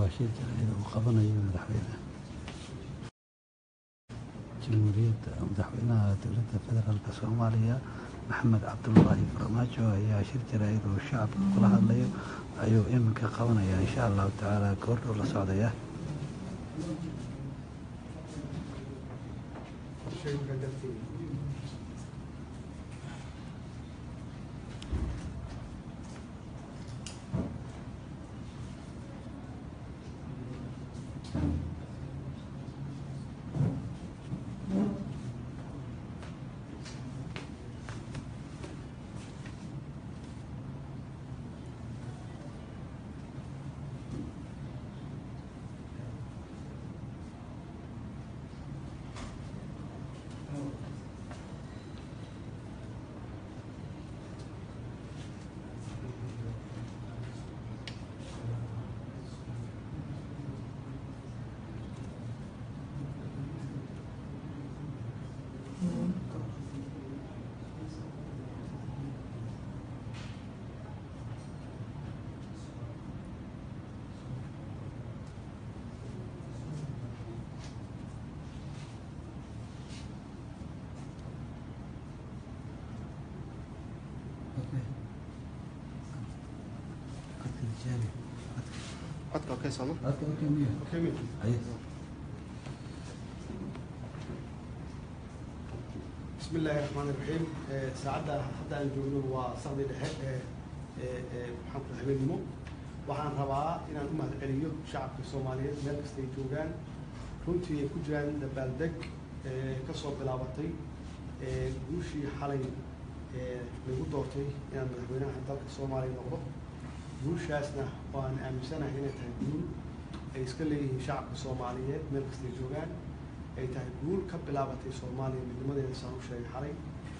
waa shir jaraa'id uu qabanayo madaxweyne jamhuuriyadda madaxweynaha dowladda federaalk soomaaliya maxamed cabdulaahi farmaajo ayaa shir jaraa'id uu shacabka kula hadlayo ayuu iminka qabanaya insha allahu tacaala goordhow la socdaya codka okay sooma bismi illaahi raxmaan iraxiim saacadda hadda aan joogno waa saqdi dhexe ee ee maxaan ku habeenimo waxaan rabaa inaan u mahad celiyo shacabka soomaaliyeed meel kasta ay joogaan runtii ay ku jiraan dabaaldeg ka soo bilaabatay guushii xalay lagu doortay inaan madaxweynaha dalka soomaaliya noqdo guushaasna waan aaminsanahay inay tahay guul ay iska leeyihiin shacabka soomaaliyeed meel kasta ay joogaan ay tahay guul ka bilaabatay soomaaliya midnimadeeda saan u sheegay xalay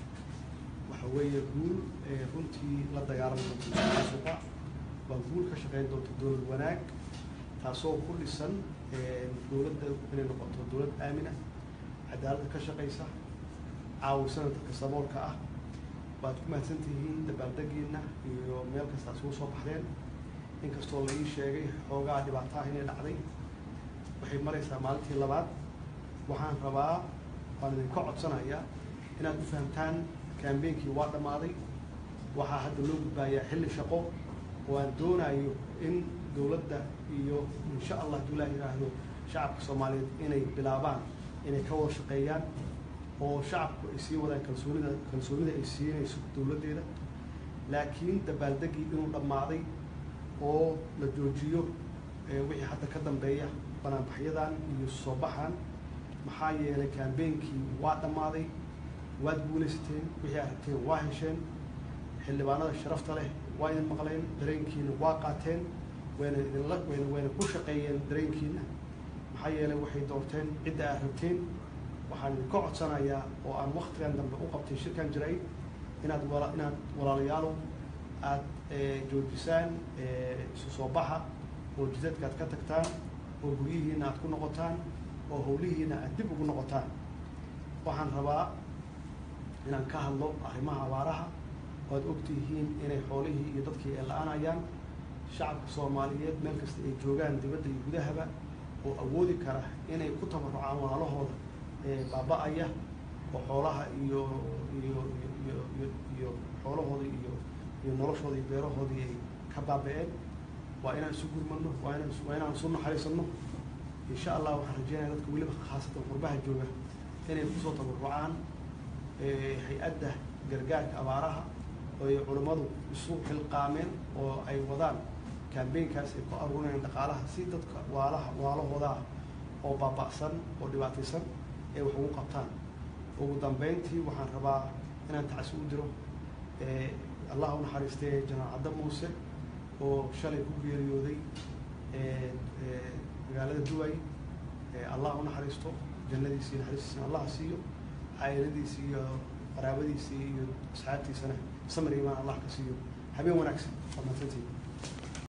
waxa weeye guul runtii la dagaalami doonta musuqa waa guul ka shaqeyn doonta dowlad wanaag taasoo ku dhisan dowladda inay noqoto dowlad aamina cadaaladda ka shaqaysa caawisana dadka saboolka ah waad ku mahadsan tihiin dabaaldegiina iyo meel kasta isugu soo baxdeen inkastoo la ii sheegay xoogaa dhibaato ah inay dhacday waxay maraysaa maalintii labaad waxaan rabaa waan idinka codsanayaa inaad u fahamtaan kambeynkii waa dhammaaday waxaa hadda loo gudbaayaa xilli shaqo oo aan doonayo in dowladda iyo insha allah hadduu ilaah yidhaahdo shacabka soomaaliyeed inay bilaabaan inay ka wada shaqeeyaan oo shacabku ay sii wadaan kalsoonida kalsoonida ay siinayso dowladdeeda laakiin dabaaldeggii inuu dhammaaday oo la joojiyo wixii hadda ka dambeeya banaanbaxyadan iyo soo baxan maxaa yeelay kambeynkii waa dhammaaday waad guulaysateen wixii aad rabteen waa hesheen xildhibaanada sharafta leh waa idin maqleen dareenkiina waa qaateen wayna idinla wayna wayna ku shaqeeyeen dareenkiina maxaa yeelay waxay doorteen cidda aad rabteen waxaan idinka codsanayaa oo aan waktigan dambe u qabtay shirkan jiray inaad wala inaad walaalayaalow aad joojisaan isu soo baxa oo jidadka aad ka tagtaan oo guryihiina aad ku noqotaan oo howlihiina aad dib ugu noqotaan waxaan rabaa inaan ka hadlo arrimaha abaaraha oo aad ogtihiin inay xoolihii iyo dadkii ay la-aanayaan shacabka soomaaliyeed meel kasta ay joogaan dibadda iyo gudahaba oo awoodi kara inay ku tabarucaan walaalahooda baaba-aya oo xoolaha iyo iyo iyo iyo iyo xoolahooda iyo iyo noloshooda iyo beerahoodii ay ka baaba-een waa inaan isu gurmano waa inaan waa inaan isu naxariisano insha allah waxaan rajeynaya dadka weliba khaasatan qurbaha jooga inay kusoo tabarucaan hay-adda gargaarka abaaraha oo ay culammadu isu xilqaameen oo ay wadaan kambeynkaas ay ku aruurinayaan dhaqaalaha si dadka waalaha waalahooda ah oo baaba'san oo dhibaataysan ay wax ugu qabtaan ugu dambeyntii waxaan rabaa inaan tacsi u diro allah u naxariistay janaal cadda muuse oo shalay ku geeriyooday magaalada duway allah u naxariisto jannadiisii naxariistiisana allah siiyo caa'iladiisii iyo qaraabadiisii iyo asxaabtiisana samir imaan allah ka siiyo habeen wanaagsan waa mahadsantihiin